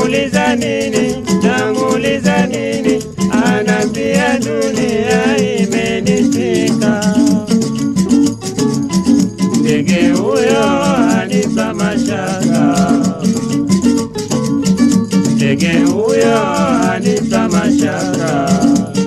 namuuliza nini, namuuliza nini, anambia dunia imenishika. Ndege huyo anipa mashaka, ndege huyo anipa mashaka.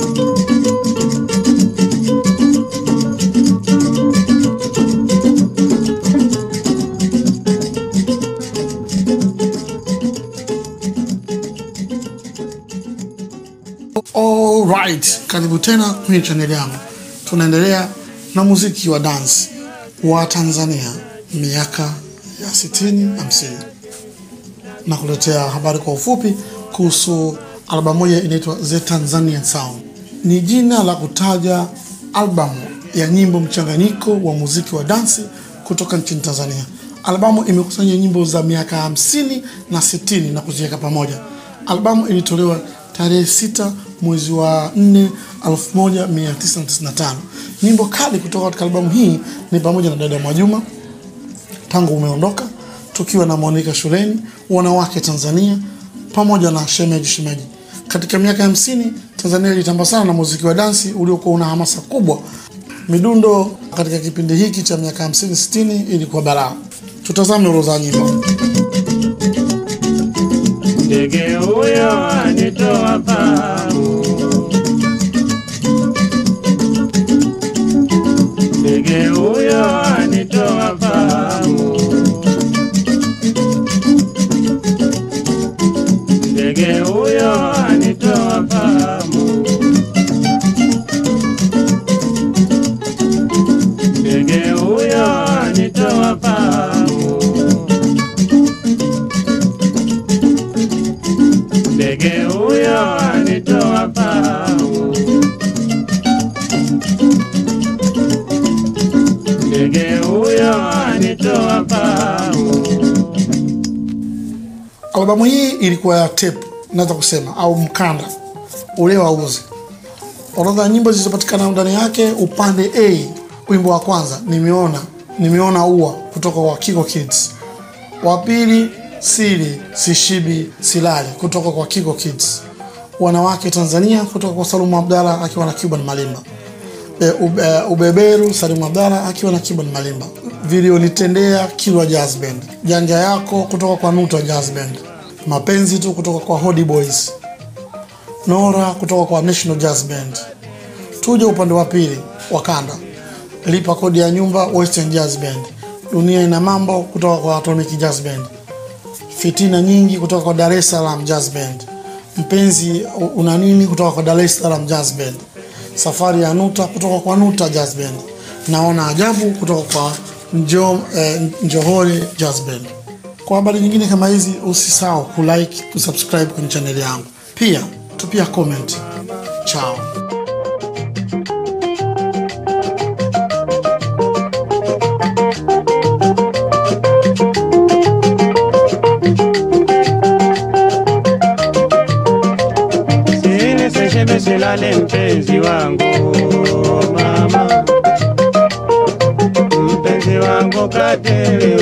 Alright, karibu tena kwenye chaneli yangu. Tunaendelea na muziki wa dance wa Tanzania miaka ya 60 50, na kuletea habari kwa ufupi kuhusu albamu moja inaitwa The Tanzanian Sound. Ni jina la kutaja albamu ya nyimbo mchanganyiko wa muziki wa dansi kutoka nchini Tanzania. Albamu imekusanya nyimbo za miaka hamsini na sitini na kuziweka pamoja. Albamu ilitolewa tarehe sita mwezi wa 4 1995. Nyimbo kali kutoka katika albamu hii ni pamoja na Dada Mwajuma, Tangu Umeondoka, Tukiwa na Monica Shuleni, Wanawake Tanzania pamoja na Shemeji Shemeji. Katika miaka hamsini Tanzania ilitamba sana na muziki wa dansi uliokuwa una hamasa kubwa. Midundo katika kipindi hiki cha miaka 50 60 ilikuwa balaa. Tutazame orodha ya nyimbo. Ndege huyo anitoa fahamu, ndege huyo anitoa fahamu, ndege huyo anitoa fahamu, ndege huyo anitoa fahamu. ndege huyo anitoa fahamu, ndege huyo anitoa fahamu. Albamu hii ilikuwa ya tape, naweza kusema au mkanda ule wa uzi. Orodha ya nyimbo zilizopatikana ndani yake, upande A, wimbo wa kwanza nimeona nimeona ua kutoka kwa Kiko Kids. Wa pili siri sishibi silali kutoka kwa Kiko Kids. Wanawake Tanzania kutoka kwa Salumu Abdalla akiwa na Cuban Malimba. E, ube, ubeberu Salumu Abdalla akiwa na Cuban Malimba. Vilionitendea Kilwa Jazz Band. Janja yako kutoka kwa Nuta Jazz Band. Mapenzi tu kutoka kwa Hodi Boys. Nora kutoka kwa National Jazz Band. Tuje upande wa pili wa kanda. Lipa kodi ya nyumba Western Jazz Band. Dunia ina mambo kutoka kwa Atomic Jazz Band. Fitina nyingi kutoka kwa Dar es Salaam Jazz Band. Mpenzi una nini kutoka kwa Dar es Salaam Jazz Band. Safari ya Nuta kutoka kwa Nuta Jazz Band. Naona ajabu kutoka kwa Njo, eh, Njohore Jazz Band. Kwa habari nyingine kama hizi usisahau kulike, kusubscribe kwenye chaneli yangu. Pia tupia comment. Chao. Sini seshebe silale mpenzi wangu mama, mpenzi wangu katelewa